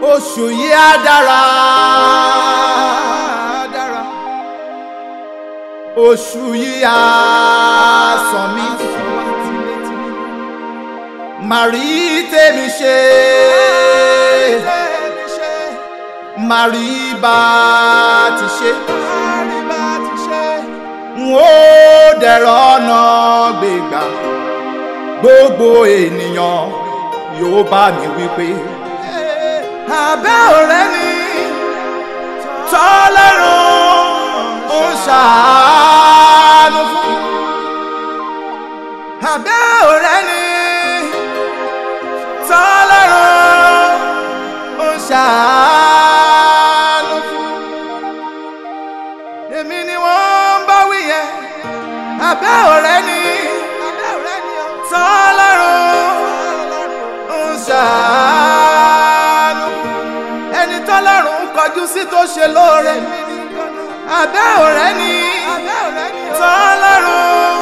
oṣù yìí á dára. oṣù yìí á sàn mí. màrí tèmi ṣe. màrí bá ti ṣe. n ó dẹ̀rọ̀ ọ̀nà gbégbá gbogbo ènìyàn yóò bá mi wípé. abẹ́ ọ̀rẹ́ ni tọ́lọ́run ń ṣàánú fún. abẹ́ ọ̀rẹ́ ni tọ́lọ́run ń ṣàánú fún. èmi ni wọ́n ń bá wí yẹn abẹ́ ọ̀rẹ́ ni tọ́lọ́run ń ṣàánú ẹni tọ́lọ́run ń kọjú sí tó ṣe lóore abẹ́ ọ̀rẹ́ ni tọ́lọ́run